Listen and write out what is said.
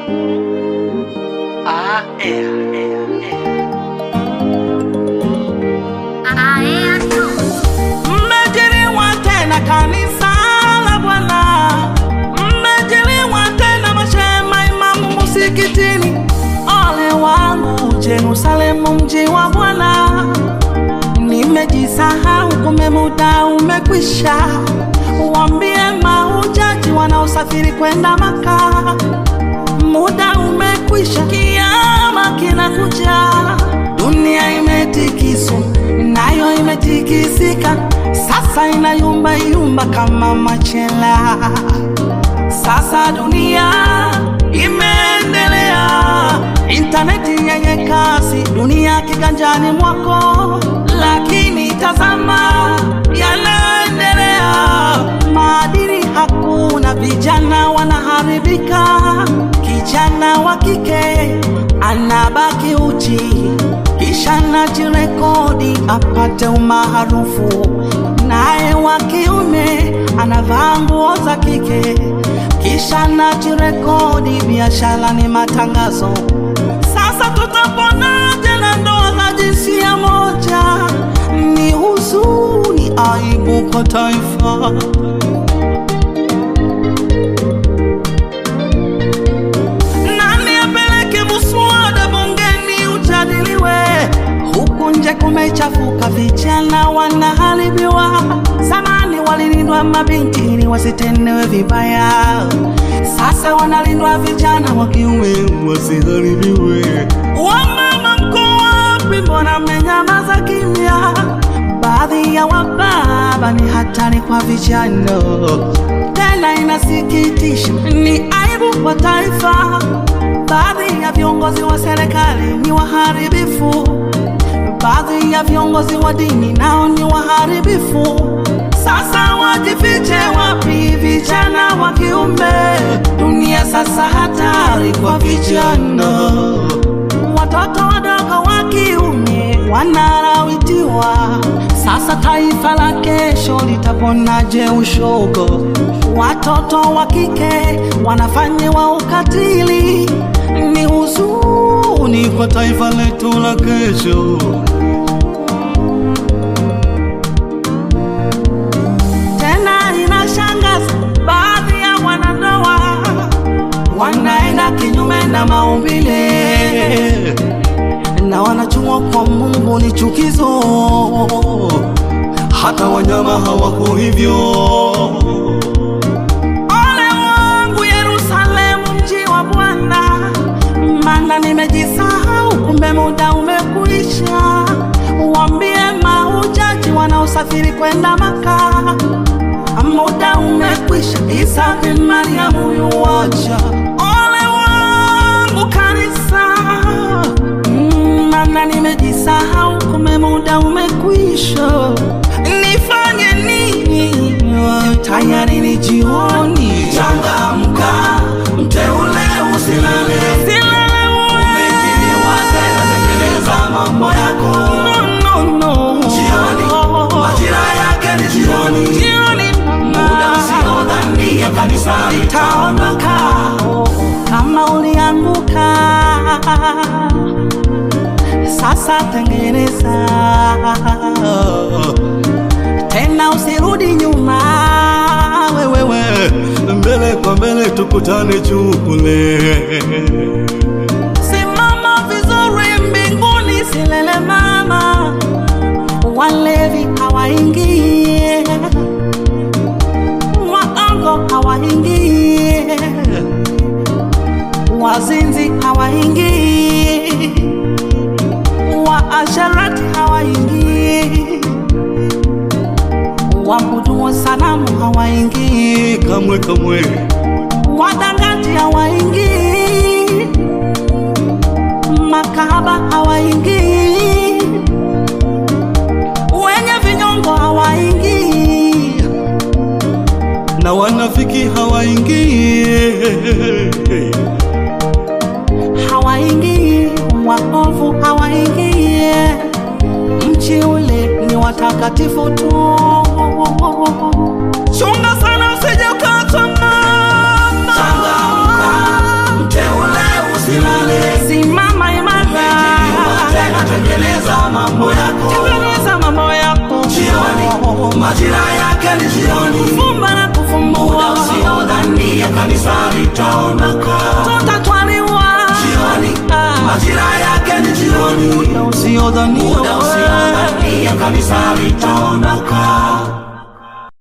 Ah, eh, eh, eh. Mmejiliwa tena kanisa la Bwana, mmejiliwa tena mashema imamu musikitini. Ole wangu Yerusalemu, mji wa Bwana, nimejisahau, kumbe muda umekwisha. Waambie mahujaji wanaosafiri kwenda Maka, muda umekwisha, kiama kinakuja. Dunia imetikiswa nayo imetikisika, sasa inayumba yumba kama machela. Sasa dunia imeendelea, intaneti yenye kasi, dunia kiganjani mwako, lakini tazama yanaendelea, maadili hakuna, vijana wanaharibika, kijana wa kike anabaki uchi, kisha najirekodi apate umaarufu, naye wa kiume anavaa nguo za kike, kisha najirekodi, biashara ni matangazo. Sasa tutaponaje na ndoa za jinsia moja? Ni huzuni, aibu kwa taifa. Nani apeleke muswada bungeni ujadiliwe? Huku nje kumechafuka, vijana wanaharibiwa. Zamani walilindwa mabinti ili wasitendewe vibaya, sasa wanalindwa vijana wa kiume wasiharibiwe. Wamama mko wapi? Mbona mmenyamaza kimya? Baadhi ya wababa ni hatari kwa vijana, tena inasikitisha, ni aibu kwa taifa. Baadhi ya viongozi wa serikali ni waharibifu, baadhi ya viongozi wa dini nao ni waharibifu. Sasa wajifiche wapi vijana wa kiume? Dunia sasa hatari kwa vijana, watoto wadogo wa kiume wanarawitiwa. Sasa taifa la kesho litaponaje ushogo? Watoto wa kike wanafanyiwa ukatili, ni huzuni kwa taifa letu la kesho. Tena inashangaza, baadhi ya wanandoa wanaenda kinyume na maumbile na wanajua kwa Mungu ni chukizo, hata wanyama hawako hivyo. Ole wangu Yerusalemu, mji wa Bwana, maana nimejisahau, kumbe muda umekwisha. Waambie mahujaji wanaosafiri kwenda Maka, muda umekwisha. Isa bin Mariamu yuwaja. Ole wangu kanisa, Mm, maana nimejisahau, kumbe muda umekwisha. Nifanye nini? Tayari ni jioni. Changamka, mteule usilale, Silale umejiliwa tena, tekeleza mambo yako. No, no, no. Jioni, majira yake ni jioni, Jioni, muda usiodhania kanisani taondoka kama ulianguka, sasa tengeneza tena, usirudi nyuma wewewe, mbele kwa mbele tukutane juu kule. Simama vizuri mbinguni, silele mama, walevi hawaingie waongo hawaingii, wazinzi hawaingii, waasharati hawaingii, waabudu wa sanamu hawaingii kamwe kamwe, wadangaji hawaingii, makahaba hawaingii, wenye vinyongo hawaingii na wanafiki hawaingii, hawaingii, waovu hawaingii. Mchi ule ni watakatifu tu. Chunga sana usije ukachoma Changamka, mteule tengeneza mambo yako tengeneza mambo yako jioni, majira yake ni jioni, fumba na kufumbua usiodhania kanisa litaondoka tutatwaliwa jioni, Ah. majira yake ni jioni, usiodhania usiodhania kanisa litaondoka